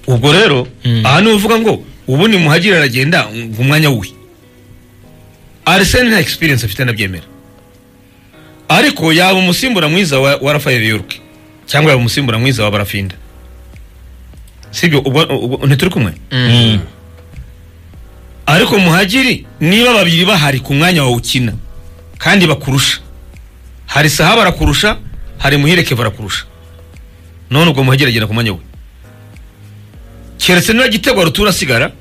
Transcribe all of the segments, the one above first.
ubwo rero aha ni uvuga ngo ubu ni muhagire aragenda ngo umwanya we arisene nta egisperiyense afite anabyemera ariko yaba umusimbura mwiza wa, wa rafael yuruke cyangwa yaba umusimbura mwiza wa barafinda sibyo ubwo ubwo- ntituri kumwe ariko muhagiri niba babiri bahari ku mwanya wawe ukina kandi bakurusha hari saha barakurusha hari muhireke barakurusha none ubwo muhagiri agenda ku mwanya we keretse niba gitego rutura asigara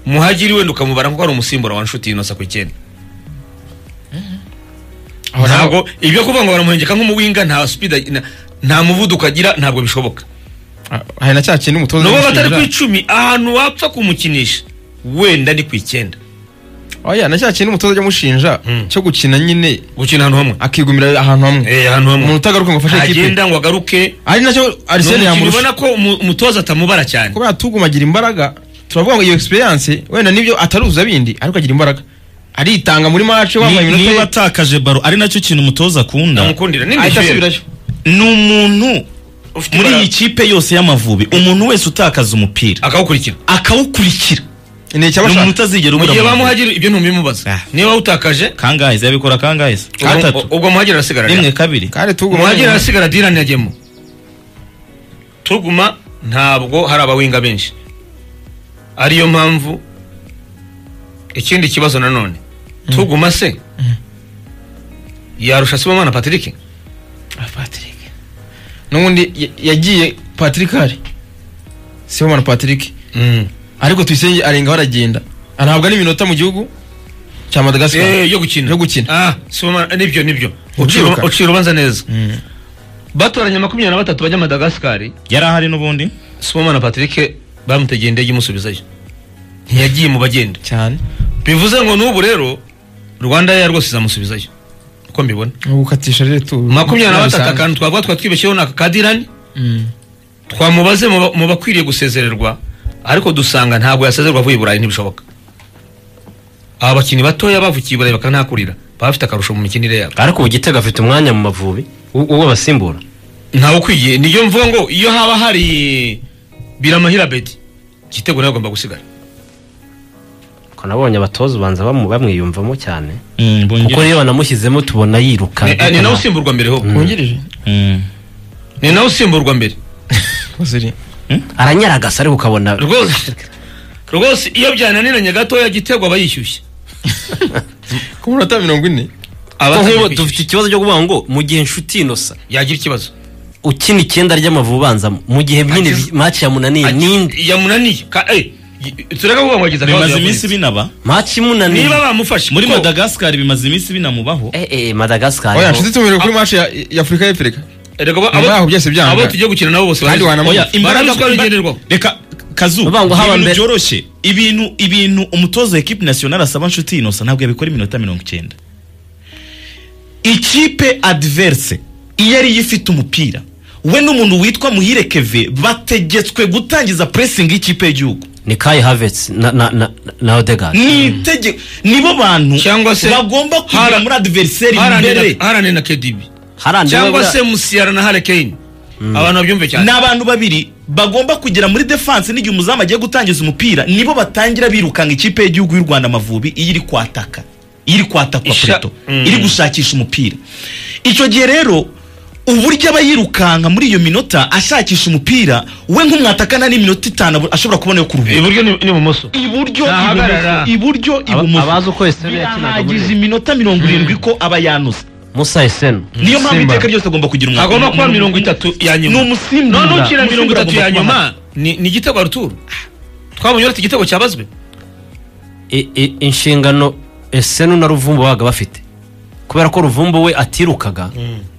muhagiri wenda ukamubara kuko ari umusimbura wa nshuti yinosa ku icyenda ntabwo ibyo kuvuga ngo baramuhengeka nk'umuwinga nta supida nta muvuduko agira ntabwo bishoboka hari na cya kintu umutoza n'ubu batari ku w'umushinga- icumi ahantu wapfa kumukinisha wenda ni ku icyenda oya na cya kintu umutoza ajya amushinja Mm. cyo gukina nyine gukina ahantu hamwe akigumira ahantu hamwe Eh, ahantu hamwe umuntu utagaruka ngo afashe ikipe ntagenda ngo agaruke ari nacyo ni arisene umukino yamurusha ubona ko umu- umutoza atamubara cyane kubera tugumagira imbaraga turavuga ngo iyo experience wenda nibyo ataruza bindi ariko agira imbaraga aritanga muri match Ni- wambaye niba iminota atakaje baro ari nacyo kintu umutoza akunda namukundira ye, ahita asubirayo ni umuntu Ufite muri imbaraga. iyi kipe yose y'amavubi umuntu wese utakaza umupira akawukurikira akawukurikira ni ni umuntu icyabashaka utazigera mu ubura gihe amaguru. bamuhagira ibyo ntubimubaza Ah. niba wawutakaje kangahe yabikora kangahe ubwo- gatatu ubwo muhagiri arasigara rimwe kabiri kandi tuguma muhagiri arasigara dirani yagiyemo tuguma ntabwo hari abawinga benshi ariyo mpamvu ikindi kibazo nanone tuguma se yarusha sibomana patrick Patrick n'ubundi ya- yagiye Patrick hari Sibomana Patrick ariko tuyisenge arenga aragenda anahabwa n'iminota mu gihugu cya Madagascar Eh, yo gukina yo gukina. ah soma nibyo nibyo Ucira- ucira ucira ubanza neza batoranya makumyabiri na batatu bajya madagascar yari ahari n'ubundi soma na patrick bamutegeye indege imusubizayo ntiyagiye mu bagenda cyane bivuze ngo n'ubu rero rwanda ya rwose izamusubizayo uko mbibona no gukatisha rero tu makumyabiri na batatu akantu twavuga twa twibeshyeho ni aka kadirani twamubaze mu ba- mu bakwiriye gusezererwa ariko dusanga ntabwo yasezerwa avuye i burayi ntibishoboka aba bakinnyi batoya bavukiye i burayi bakanahakurira baba bafite akarusho mu mikinire yabo ariko ubu gitego afite umwanya mu mavubi u- uwo basimbura ntawe ukwiye niyo mvuga ngo iyo haba hari biramahira beti igitego nawe agomba gusigara ko nabonye abatoza ubanza bamu- bamwiyumvamo cyane Mm, kuko bongere rero banamushyizemo tubona yiruka Ni- eh, ni nawe usimburwa mbere ho wungirije Mm. ni nawe usimburwa mbere Koziri aranyaragasa ariko ukabona rwose rwose iyo byananiranye gatoya igitego aba yishyushye ku munota mirongo ine aba ko atangiye nk'ubu kwishyushya. dufite ikibazo cyo kuvuga ngo mu gihe inshuti inosa yagira ikibazo ukina icyenda ry'amavubi ubanzamo mu gihe nyine Akiz- match yamunaniye ninde yamunaniye Ka- eh, y- tureka kuvuga ngo yagize akabazo bimaze yavunitse. iminsi binaba match imunaniye niba bamufashe muri kuko madagascar bimaze iminsi binamubaho eh eh Madagascar oya ho- nshuti tumere kuri match ya ya Afurika y'Epfo erega abo- nyuma yaho byose byanga. abo tugiye gukina nabo bose Kandi barazi. wanamubona. oya imbaraga Barabuzwa bigenderwaho. reka kazu Bavuga ngo haba ibintu mbere. byoroshye ibintu ibintu umutoza wa ekipe nasiyonari asaba nshuti inosa ntabwo yabikora iminota mirongo icyenda ikipe adverse iyo ariyo ifite umupira we n'umuntu witwa muhire keve bategetswe gutangiza pressing y'ikipe y'igihugu ni Kai Havertz na na na, na Odegaard ni itegeko nibo bantu Cyangwa se bagomba hara- kugira muri adversary Harane na- mbere harane na kedibi harande cyangwa bura- se musiyara na harekeyini abantu babyumve cyane ni abantu babiri bagomba kugera muri defense n'igihe umuzamu agiye gutangiza umupira nibo batangira birukanka ikipe y'igihugu y'u rwanda amavubi iyo iri kwataka iyo iri kwatakwa Isha- preto Mm. iri gushakisha umupira icyo gihe rero uburyo aba yirukanka muri iyo minota ashakisha umupira we nk'umwatakana n'iminota itanu abu- ashobora kubona yo kuruhuka iburyo ni- n'ibumoso iburyo Ntahagarara. ibumoso iburyo Aba- abazi ibumoso uko Esenu yakinaga muri birahagize iminota mirongo irindwi ko aba yanuze Musa Esenu niyo mpamvu Simba. iteka ryose agomba kugira umwaka agomba kuba mirongo itatu ya nyuma ni umusimbura none ukina mirongo Umusimbura itatu ya agomba kuba nyuma ni ni igitego ruturu twabonye uretse igitego cyabazwe I- i- inshingano Esenu na Ruvumbu babaga bafite kubera ko Ruvumbu we atirukaga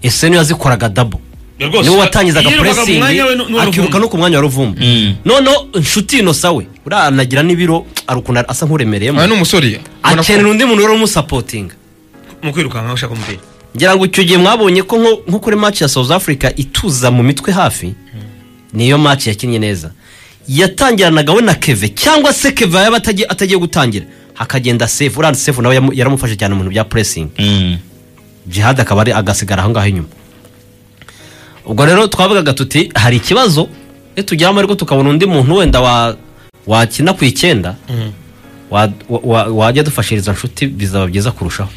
Esenu yazikoraga double rwose niwe watangizaga yirukaga mu pressing mwanya we nu- n'uwa akiruka Ruvumbu. no ku mwanya wa Ruvumbu Mm. noneho inshuti inosa we buriya anagira n'ibiro arukunda asa nk'uremereyemo oya ni umusore ubona ko- akenera undi muntu wari umusapotinga mu kwirukanka ushaka umupira ngira ngo icyo gihe mwabonye ko nko- nko kuri match ya south africa ituza mu mitwe hafi niyo match yakinnye neza yatangiranaga we na keve cyangwa se keve yaba atagiye- atagiye gutangira hakagenda sefu uriya sefu nawe yamu- yaramufashe cyane mu bintu bya pressing Mm. jihad akaba ari agasigara aho ngaho inyuma ubwo rero twavugaga tuti hari ikibazo nitugera amahirwe tukabona undi muntu wenda wa- wakina ku icyenda wa- wa- wa- wajya dufashiriza nshuti bizaba byiza kurushaho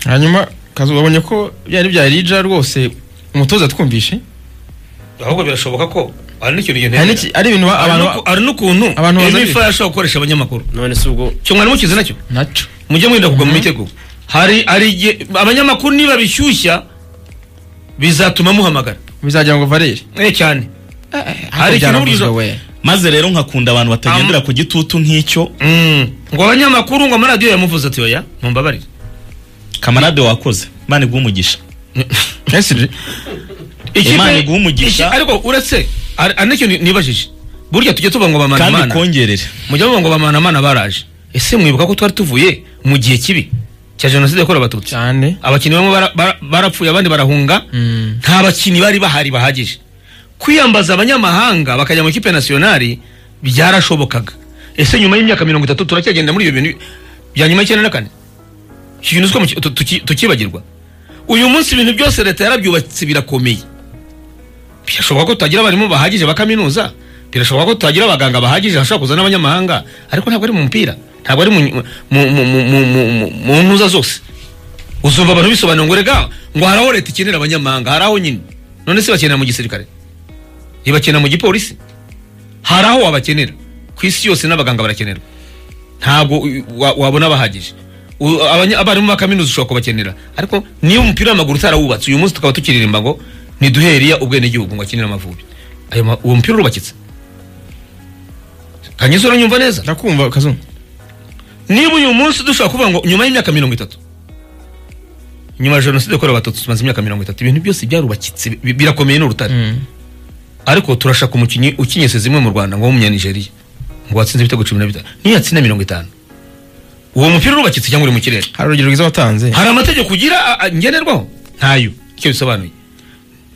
hanyuma kazu babonye ko byari byarija rwose umutoza twumvishe ahubwo birashoboka ko ari n'ikintu hari n'iki- ari ibintu ba- abantu ba- ari n'ukuntu abantu bazanye- emifa yashobora gukoresha abanyamakuru none se ubwo cyo mwari mukizi nacyo naco mujye mwirinda kugwa mu mitego hari hari igihe abanyamakuru niba bishyushya bizatuma muhamagara bizagira ngo varere eh cyane Ariko ikintu byaravuzwe urizo- we maze rero nkakunda abantu batagendera ku gitutu nk'icyo Mm. ngo abanyamakuru ngo amaradiyo yamuvuze ati oya mumbabarire kamarade wakoze imana iguha umugisha esiri Ikipe- Imana iguha umugisha. iki- ariko uretse hari hari n'ikintu nibajije burya tujya tuba ngo kandi bamanamana kongerere mujya muvuga ngo bamanamana baraje ese mwibuka ko twari tuvuye mu gihe kibi cya jenoside yakorewe abatutsi cyane abakinnyi bamwe bara- bara- barapfuye abandi barahunga Mm. nta bakinnyi bari bahari bahagije kwiyambaza abanyamahanga bakajya mu ikipe nasiyonari byarashobokaga ese nyuma y'imyaka mirongo itatu turacyagenda muri ibyo bintu bya nyuma y'icyenda na kane iki kintu siko muki- tu- tuki- tukibagirwa uyu munsi ibintu byose leta yarabyubatse birakomeye birashoboka ko tutagira abarimu bahagije ba kaminuza birashoboka ko tutagira abaganga bahagije hashobora kuza n'abanyamahanga ariko ntabwo ari mu mupira ntabwo ari mu mu- mu- mu- mu- mu- mu- mu ntuza zose uzumva abantu bisobanura ngo rega ngo hari aho leta ikenera abanyamahanga hari aho nyine none se bakenera mu gisirikare ntibakenera mu gipolisi hari aho wabakenera ku isi yose n'abaganga barakenerwa ntabwo u- wa- wabona bahagije U- abanya- abarimu ba kaminuza ushobora kubakenera ariko niba umupira w'amaguru utarawubatse uyu munsi tukaba tukiririmba ngo niduhe eriya ubwenegihugu ngo akinire amavubi Ayo ma- uwo mupira urubakitse kanyiza uranyumva neza ndakumva kazu niba uyu munsi dushobora kuvuga ngo nyuma y'imyaka mirongo itatu nyuma ya jenoside yakorewe abatutsi tumaze imyaka mirongo itatu ibintu byose byarubakitse bi- birakomeye ni urutare ariko turashaka umukinnyi ukinyese zimwe mu rwanda ngo w'umunyanigeriya ngo watsinze ibitego cumi na bitanu niyo yatsinda mirongo itanu uwo mupira urubakitse cyangwa uri mu kirere hari urugero rwiza watanze hari amategeko ugira a- a- ngenderwaho ntayo icyo bisobanuye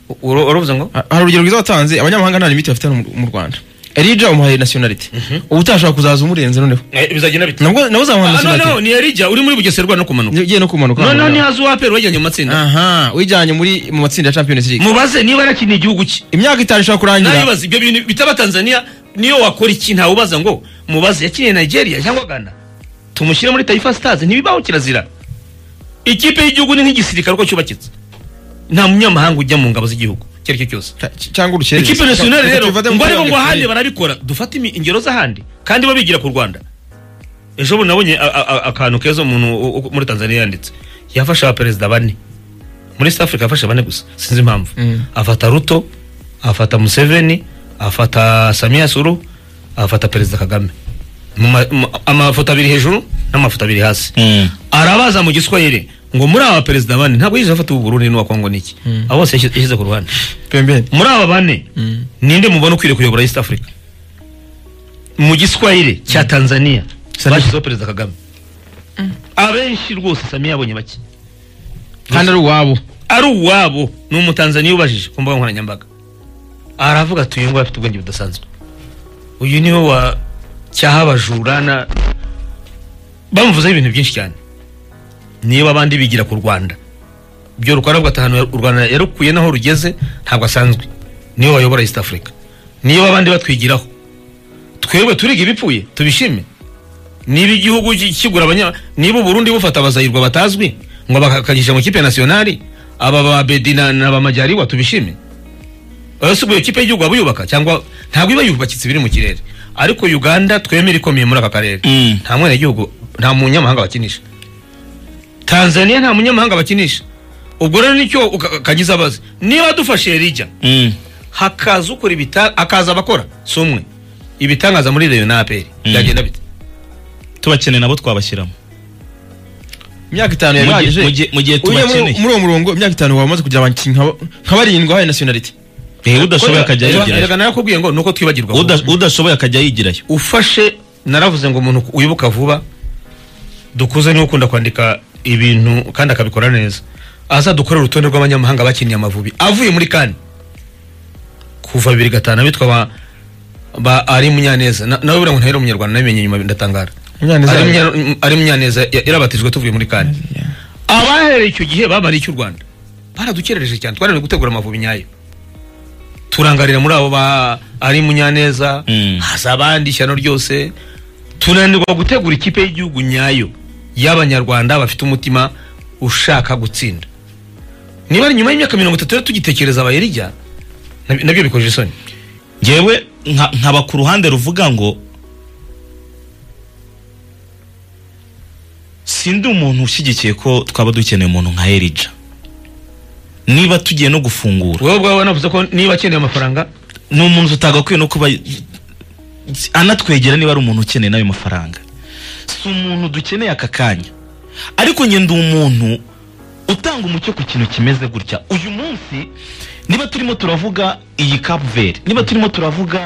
U- uro- uravuze ngo Ha- hari urugero rwiza watanze abanyamahanga nta limiti bafite mu- mu rwanda erija umuhaye nasiyonalite uba utashobora kuzaza umurenze noneho Eh, bizagenda bite nabwo nawe uzamuha Ah, noneho nasiyonalite ni erija uri muri bugesera no kumanuka ugiye no kumanuka noneho ntihaze uwapera wajyanye mu matsinda aha wijyanye muri mu matsinda ya champions league mubaze niba yarakiniye igihugu cye imyaka itanu ishobora kurangira nabibaza ibyo bintu bitaba tanzania niyo wakora iki ntawubaza ngo mubaze yakiniye nigeria cyangwa ghana tumushyire muri taifa stars ntibibaho kirazira ikipe y'igihugu ni nk'igisirikare uko cyubakitse nta munyamahanga ujya mu ngabo z'igihugu icyo ari cyo cyose Ca- c- cyangwa urukerereza ikipe nasiyonari rero Tubivate mu ngo ariko kibuga ngo ahandi gikomeye. barabikora dufate imi- ingero z'ahandi kandi bo bigira ku rwanda ejo bundi nabonye a- a- a- akantu keza umuntu u- u- muri tanzania yanditse yafashe abaperezida bane muri south africa yafashe bane gusa sinzi impamvu Mm. afata ruto afata museveni afata samia suru afata perezida kagame Mu ma- mu- amafoto abiri hejuru n'amafoto abiri hasi arabaza mu giswahili ngo muri aba baperezida bane ntabwo yigeze afata uburundi n'uwa kongo n'iki abo bose yashyize yashyize ku ruhande pembeni muri aba bane Mm. ninde mubona ukwiriye kuyobora east africa mu giswahili cya tanzania bashyizeho perezida kagame abenshi rwose samiya yabonye bake kandi ari uwabo ari uwabo ni umutanzaniya ubajije ku mbuga nkoranyambaga aravuga ati uyu nguyu afite ubwenge budasanzwe uyu niwe wa cyaha abajura na bamuvuzeho ibintu byinshi cyane niba abandi bigira ku rwanda ibyo rukora bwata ahantu u rwanda yarukuye naho rugeze ntabwo asanzwe niwe wayobora east africa niba abandi batwigiraho twebwe turiga ibipfuye tubishime niba igihugu ki- kigura abanya niba uburundi bufata abazayirwa batazwi ngo bakakajisha mu kipe nasiyonari aba ba bedi na, na ba majyariwa tubishime asubuye kipe y'igihugu waba uyubaka cyangwa ntabwo iba yubakitse biri mu kirere ariko uganda twemera ikomeye muri aka karere Mm. nta mwana igihugu nta munyamahanga bakinisha tanzania nta munyamahanga bakinisha ubwo rero nicyo uka- kagize abazi niba dufashe rijya Mm. hakaza ukora ibita hakaza abakora si umwe ibitangaza muri reyo na aperi Mm. byagenda bite tubakeneye nabo twabashyiramo imyaka itanu Mu gihe- yarangije mu gihe- mu gihe Ujye muri- tubakeneye. muri uwo murongo imyaka itanu waba umaze kugira abakinnyi nka- nka barindwi wahaye nasiyonalite Eh, udashoboye Ko- akajya erega- yigirayo erega narakubwiye ngo nuko twibagirwa Uda- udashoboye akajya yigirayo ufashe naravuze ngo umuntu wibuka vuba dukuze niwe ukunda kwandika ibintu kandi akabikora neza aza dukore urutonde rw'abanyamahanga bakiniye amavubi avuye muri kane kuva bibiri gatanu abitwa ba, ba ari munyaneza Na- nawe buriya ngo ntahera umunyarwanda nabimenye nyuma ndatangara Munyaneza- Ari Munya- ari munyaneza ya- yarabatijwe tuvuye muri kane abahereye icyo gihe babariye icy'u rwanda baradukerereje cyane twananiwe gutegura amavubi nyayo turangarira muri abo ba ari munyaneza Mm. haza abandi ishyano ryose tunanirwa gutegura ikipe y'igihugu nyayo y'abanyarwanda bafite umutima ushaka gutsinda niba ari nyuma y'imyaka mirongo itatu rero tugitekereza abayirya nab- nabyo bikoje isoni ngewe nka- nkaba ku ruhande ruvuga ngo sindi umuntu ushyigikiye ko twaba dukeneye umuntu nka erija niba tugiye no gufungura wowe ubwawe wanavuze ko niba akeneye amafaranga ni umuntu tutagakwiye no kuba anatwegera niba ari umuntu ukeneye n'ayo mafaranga si umuntu dukeneye aka kanya ariko njye ndi umuntu utanga umucyo ku kintu kimeze gutya uyu munsi niba turimo turavuga iyi kapuveri niba turimo turavuga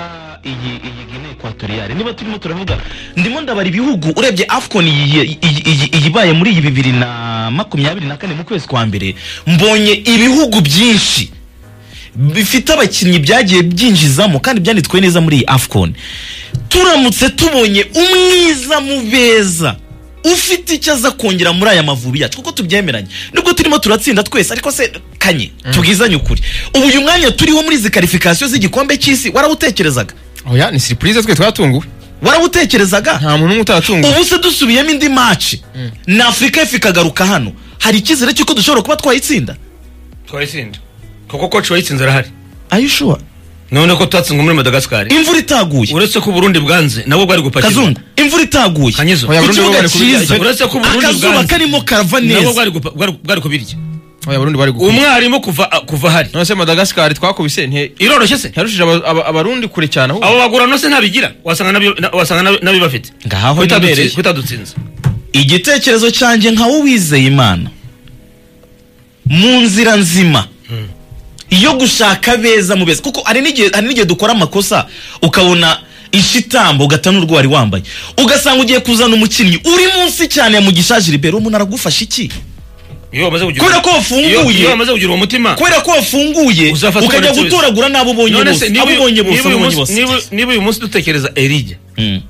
iyi iyi gine ekwatoriyare niba turimo turavuga ndimo ndabara ibihugu urebye afcon iyi- iyi- iyi- iyi ibaye muri iyi bibiri na makumyabiri na kane mu kwezi kwa mbere mbonye ibihugu byinshi bifite abakinnyi byagiye byinjizamo kandi byanditswe neza muri iyi afcon turamutse tubonye umwiza mu beza ufite icyo aza kongera muri aya mavubi yacu kuko tubyemeranye nubwo turimo turatsinda twese ariko se kanye tubwizanye ukuri ubu uyu mwanya turiho muri izi karifikasiyo z'igikombe cy'isi warawutekerezaga oya ni siripurize twe twatunguwe warawutekerezaga nta muntu n'umwe utaratunguwe ubu se dusubiyemo indi maci na afurika y'epfo ikagaruka hano hari icyizere cy'uko dushobora kuba twayitsinda twayitsinda kuko koci wayitsinze arahari ayishuwa none ko tutatsinzwe muri madagasikari imvura itaguye uretse ko uburundi bwanze nabo bwari gupakirwa kazungu imvura itaguye kanyezo Oya, ku Burundi kibuga bwari kubirya. cyiza Uretse ko Burundi akazuba ubwanze. karimo karava nabo neza bwari gupa- bwari- bwari kubirya oya abarundi bari gukura umwarimu kuva a- kuva ahari none se madagasikari twakubise nti iroroshye se yarushije aba- aba- abarundi kure cyane ahubwo abo bagura no se ntabigira wasanga nabyo- na- wasanga nabyo- nabibafite ngaho Bitadutsi- nibereye bitadutsinze igitekerezo cyanjye nkawe wizeye imana mu nzira nzima yo gushaka beza mu beza kuko hari n'igihe hari n'igihe dukora amakosa ukabona ishitamba ugata n'urwo wari wambaye ugasanga ugiye kuzana umukinnyi uri munsi cyane ya mugisha jilibert umuntu aragufasha iki iyo wamaze kugira Kubera ko wafunguye. Iyo- iyo wamaze kugira uwo mutima kubera ko wafunguye Uzafatwa ukajya na Suarez. gutoragura n'abo ubonye None se bose niba abo uyu- ubonye bose niba abo uyu munsi- ubonye bose niba- niba uyu munsi dutekereza erige Mm,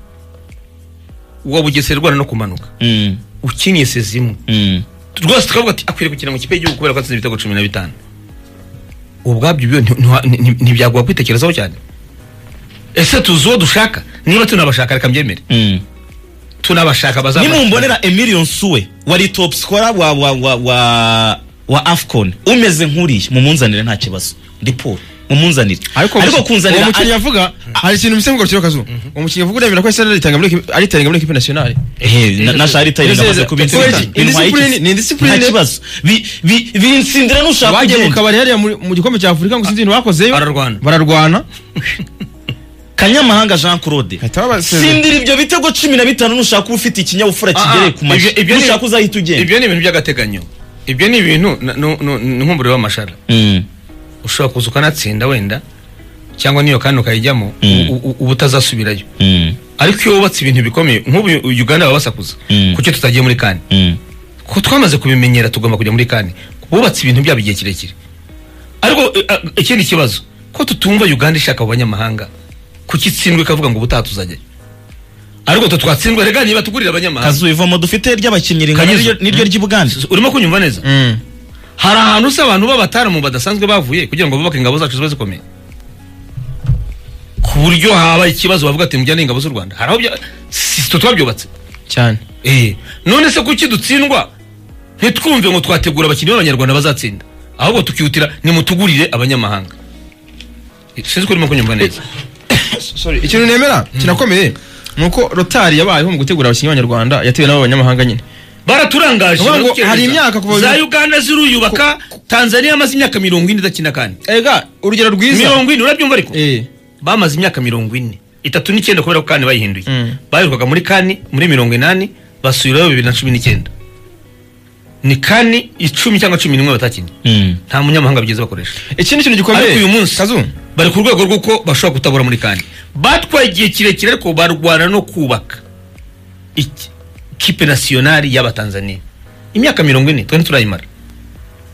uwa bugesera rwanda no kumanuka mm, ukinnye se zimwe mm. rwose tukavuga ati akwiriye gukina mu kipe y'igihugu kubera ko atsinze ibitego cumi na bitanu ubwabyo ibyo nti- ntiwa- nti- nti- ntibyaguha kwitekerezaho cyane ese tuzi uwo dushaka niba tunabashaka reka mbyemere tunabashaka bazabashaka. nimumbonera emilion suwe wari top scorer wa wa wa wa wa afcon umeze nk'uriya mumunzanire nta kibazo ndi paul mumunzanire ariko ariko uwo kunzanira mukinnyi yavuga hari ikintu mbise ngo kazu uwo mukinnyi yavuga uremera ko ese aritanga muri ekipi- aritanga muri ekipi nasiyonari Ehe, na- na shari tayi Ese- namaze Ese- kubitsinda Ese- indiscipline- ni indiscipline. nta kibazo Bi- bi- binsindira nushaka bagiye mu kugenda kabari hariya muri- mu gikombe cya afurika ngo sinzi ibintu bakozeyo bararwana bararwana kanyamahanga jean claude Ahita babasezera. sindira ibyo bitego cumi na bitanu nushaka uba ufite ikinyabupfura Ah, ah, kigereye ku ibyo- mashi ibyo ni- nushaka uzahita ugenda ibyo ni ibintu by'agateganyo ibyo ni ibintu na- nu- nu- ni nk'umuriro w'amashara ushobora kuza ukanatsinda wenda cyangwa n'iyo kandi ukayijyamo u- u- uba utazasubirayo ariko iyo wubatse ibintu bikomeye nk'ubu uganda baba basakuza Mm. kuki tutagiye muri kane ko twamaze kubimenyera tugomba kujya muri kane bubatse ibintu byabo igihe kirekire ariko eh, ah, ikindi kibazo ko tutumva uganda ishaka abo banyamahanga kuki itsindwe ikavuga ngo ubutaha tuzajyayo ariko twe twatsindwe rega niba tugurira abanyamahanga kazu ivomo dufite ry'abakinnyi ringana Kanyuze. n'iryo- n'iryo ry'i bugande urimo kunyumva neza hari ahantu se abantu b'abataramu badasanzwe bavuye kugira ngo bubake ingabo zacu ziba zikomeye ku buryo haba ikibazo bavuga ati mujyane ingabo z'u rwanda hari aho bya- si twe twabyubatse cyane Eh, none se kuki dutsindwa ntitwumve ngo twategura abakinnyi b'abanyarwanda bazatsinda ahubwo tukihutira nimutugurire abanyamahanga Eh, sinzi ko urimo kunyumva neza ikintu nemera kinakomeye ni uko rotari yabayeho mu gutegura abakinnyi b'abanyarwanda yatewe n'abo banyamahanga nyine baraturangaje Ngo baradukereza. hari imyaka kuva- za uganda ziruyubaka tanzania yamaze imyaka mirongo ine idakina kandi ega urugero rwiza mirongo ine urabyumva ariko Eh, bamaze imyaka mirongo ine itatu n'icyenda kubera ko kane bayihinduye Mm. baherukaga muri kane muri mirongo inani basubirayo bibiri na cumi n'icyenda ni kane icumi cyangwa cumi n'imwe batakinnye nta munyamahanga bigeze bakoresha ikindi kintu gikomeye Ariko uyu munsi- kazu bari ku rwego rw'uko bashobora kutabura muri kane batwaye igihe kirekire ariko barwana no kubaka iki- kipe nasiyonari y'abatanzaniya imyaka mirongo ine twari turayimara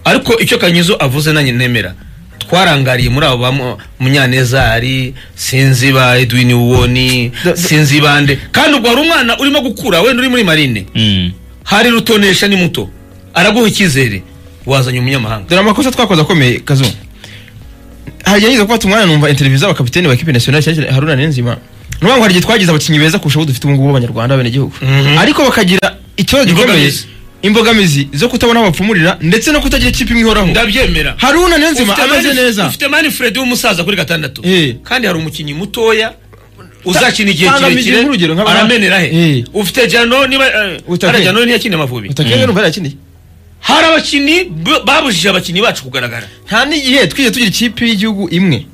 ariko icyo kanyizo avuze nanjye nemera twarangariye muri abo ba Mu- munyanezari sinzi ba edwin uwoni Da- da- sinzi bande kandi ubwo hari umwana urimo gukura wenda uri muri marine hari rutonesha ni muto araguha icyizere wazanye umunyamahanga dore amakosa twakoze akomeye kazu hageze gufata umwanya numva interview z'abakapiteni ba ekipe nationale cyane cyane Haruna Niyonzima nuvuga ngo hari igihe twagize abakinnyi beza kurusha abo dufite ubu ngubu abanyarwanda abenegihugu Mhm. ariko bakagira ikibazo gikomeye Imbogamizi. imbogamizi zo kutabona aho bapfumurira ndetse no kutagira ikipe imwe ihoraho ndabyemera Haruna Niyonzima Ufite ameze Mani- neza ufite mani fredi w'umusaza kuri gatandatu Eh. kandi hari umukinnyi mutoya uzakina igihe Tanga kirekire amizero nk'urugero nk'aba- aramenera he Eh. ufite jano niba eh, Utake. hariya jano ntiyakiniye amavubi utakeye numva yakiniye hari abakinnyi b- babujije abakinnyi bacu kugaragara nta n'igihe twigeze tugira ikipe y'Igihugu imwe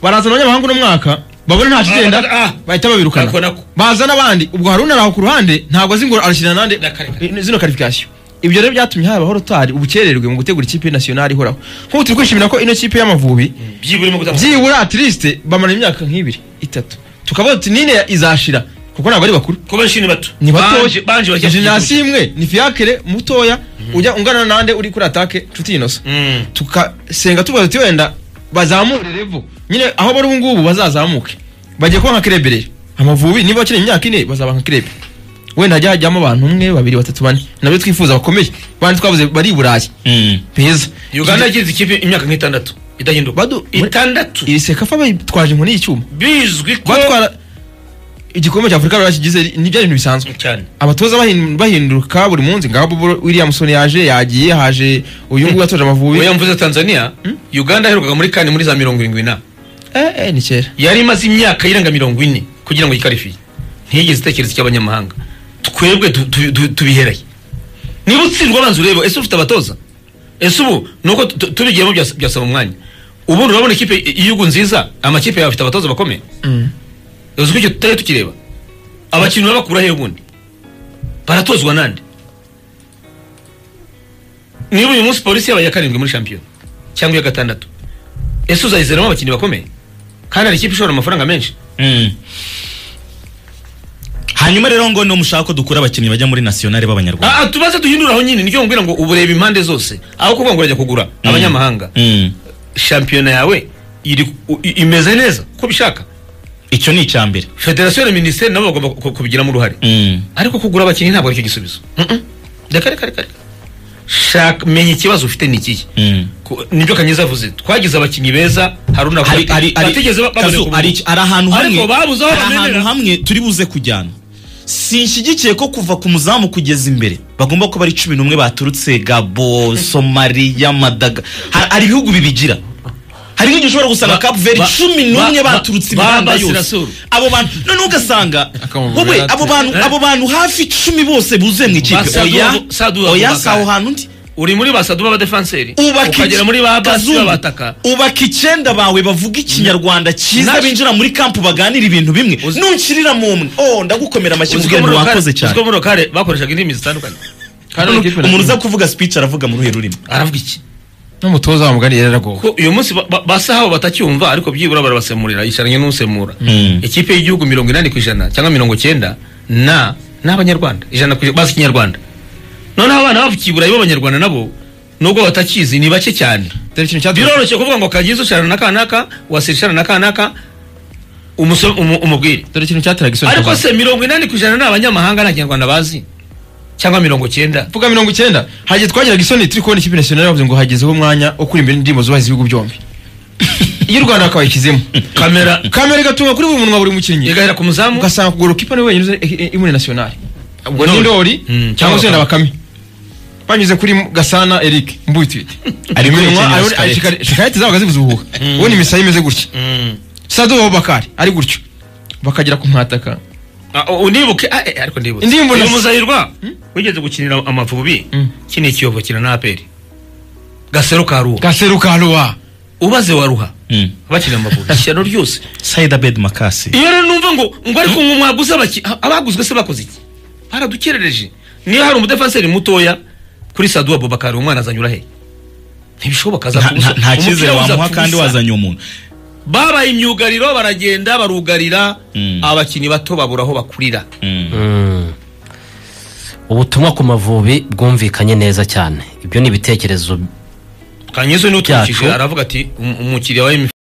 barazana abanyamahanga uno mwaka babona ntacyo igenda Ah, ah. bahita Nako, babirukana nako. bazana abandi ubwo Haruna araho ku ruhande ntabwo azi ngo arashyira nande Na qualification. zino karifikasiyo ibyo rero byatumye habaho rotari ubukererwe mu gutegura ikipe nationale ihoraho nk'ubu turi kwishimira ko ino kipe y'amavubi byiburimo gutanga byibura atirisite bamara imyaka nk'ibiri itatu tukavuga tuti nine izashira kuko ntabwo ari bakuru kuba nshini bato ni Banje- banje batoya bajya jenasi imwe ni fiyakere mutoya ujya ungana nande uri kuri atake nshuti inosa Mm. tukasenga tuvuga tuti wenda bazamure revo nyine aho bari ubu ngubu bazazamuke bagiye kuba nka kirebe rero amavubi niba bakina imyaka ine bazaba nka kirebe wenda hajya hajyamo abantu umwe babiri batatu bane nabyo twifuza bakomeye bandi twavuze bari i burayi beza uganda yagize ikipe imyaka nk'itandatu idahinduka Badu- itandatu iri sekafa bayitwaje inkoni y'icyuma bizwi ko batwara igikombe cya afurika barakigize ni bya bintu bisanzwe cyane abatoza bahin- bahinduka buri munsi ngabo Bo- Williamson yaje yagiye haje uyu nguyu yatoje amavubi oya mvuze tanzania uganda yaherukaga muri kane muri za mirongo irindwi na eh eh ni kera yari imaze imyaka irenga mirongo ine kugira ngo yikarifiye ntiyigeze itekereza icy'abanyamahanga twebwe tu- tu- tu- tubihereye niba utsindwa abanza ureba ese ufite abatoza ese ubu ni uko tu- tubigiyemo byas- byasaba umwanya ubundi urabona ikipe i- y'igihugu nziza amakipe yawe afite abatoza bakomeye uzi ko icyo tutajya tukireba abakinnyi babakura he ubundi baratozwa nande niba uyu munsi polisi yabaye iya karindwi muri shampiyona cyangwa iya gatandatu ese uzayizeramo abakinnyi bakomeye kandi hari ikipe ishobora amafaranga menshi Mm. hanyuma rero ngo no mushaka ko dukura abakinnyi bajya muri nasiyonari b'abanyarwanda Ah, ah, tubanze duhindura aho nyine nicyo mbwira ngo ubu reba impande zose aho kuvuga ngo urajya kugura abanyamahanga Mm. shampiyona yawe iri u- i- imeze neza uko ubishaka icyo ni icya mbere federasiyo na minisiteri nabo bagomba ku- kubigiramo uruhare Mm. ariko kugura abakinnyi ntabwo aricyo gisubizo Mm-mm. reka reka reka reka shaka menya ikibazo ufite ni ikihe Mm. Ku- nibyo kanyiza avuze twagize abakinnyi beza haruna hari hari hari batigeze ba- babona Kazu, ku- hari iki- hari ahantu hamwe ariko babuze aho hari ahantu bamenera. hamwe turi buze kujyana sinshyigikiye ko kuva ku muzamu kugeza imbere bagomba kuba ari cumi n'umwe baturutse gabo somaliya madaga Ha- hari ibihugu bibigira hari nk'igihe ushobora gusanga Ba- kapu veri ba- cumi ba- n'umwe ba- baturutse ba- imihanda yose Basirasuru. abo bantu noneho ugasanga Akamubwira wowe ati- abo bantu Eh? abo bantu hafi icumi bose buzuye mu ikipe Basadu- oya Sadu- oya Abubakar. si aho hantu ndi uri muri basadu b'abadefanseri ubaka ukagera iki- muri ba basi Kazungu, babataka ubaka icyenda bawe bavuga ikinyarwanda cyiza Nash- binjira muri kampu baganira ibintu bimwe Uzi- nunshirira mu mwe oh ndagukomera amashyi Uzi ko ubwira muri ngo lokale- wakoze uzi ko cyane muri lokale bakoreshaga indimi zitandukanye Ikipe na- umuntu uza kuvuga speech aravuga mu ruhe rurimi aravuga iki n'umutoza wa mugani yaragowe ko uyu munsi ba- ba- basa habo batacyumva ariko byibura barabasemurira yicaranye n'usemura ikipe y'igihugu mirongo inani ku ijana cyangwa mirongo cyenda na n'abanyarwanda ijana ku ijana bazi ikinyarwanda noneho abana bavukibura b'abanyarwanda nabo nubwo batakizi ni bake cyane dore ikintu cyadutse biroroshye kuvuga ngo kagize ushana na kanaka wasirisha na kanaka umuso- umu- umubwire dore ikintu cyateraga isoni ariko kuzamuka. se mirongo inani ku ijana ni abanyamahanga nta kinyarwanda bazi cyangwa mirongo cyenda vuga mirongo icyenda hagiye twagiraga isoni turi kubona ikipe nationale bavuze ngo hagezeho umwanya wo kuri imbere n'indirimbo zubaha ibihugu byombi iyo u rwanda bakabashyizemo kamera kamera igatunga kuri buri munwa buri mukinnyi igahera ku muzamu ugasanga kugura kipa niwe wenyine uzi i- i- imuri nationale ubwo ni Ndoli. ndori Mm, cyangwa se cyangwa na bakame banyuze kuri gasana eric mbutwite Ari kuri Kenya Shikarete. shikarete zabaga zibuzuhuka ubu ni imisaya imeze gutya Mm. sadu babakari ari gutyo bakagera ku mwataka Ah, u- unibuke ah, eh, ariko ndibutse Indirimbo uyu nasi- muzahirwa wigeze gukinira amavubi Mm. kino ikiyovo kina na aperi gasero ka ruha gaseruka ruwa ubaze wa ruha bakina amavubi ishyano ryose sayida bedi makasi iyo rero numva ngo ngo ariko ngo mwaguze abaki a- abaguzwe se bakoze iki baradukerereje niba hari umudefanseri mutoya kuri saduwa bobakari umwana azanyura he ntibishoboka Nta- azakubusa nta- nta cyizere wamuha kandi wazanye wazanye umuntu babaye imyugariro baragenda barugarira Mm. abakinnyi bato babura aho bakurira Mm. ubutumwa ku mavubi bwumvikanye neza cyane ibyo ni ibitekerezo kanyezo niwe uturukije Byacu. aravuga ati "Um- umukiriya wa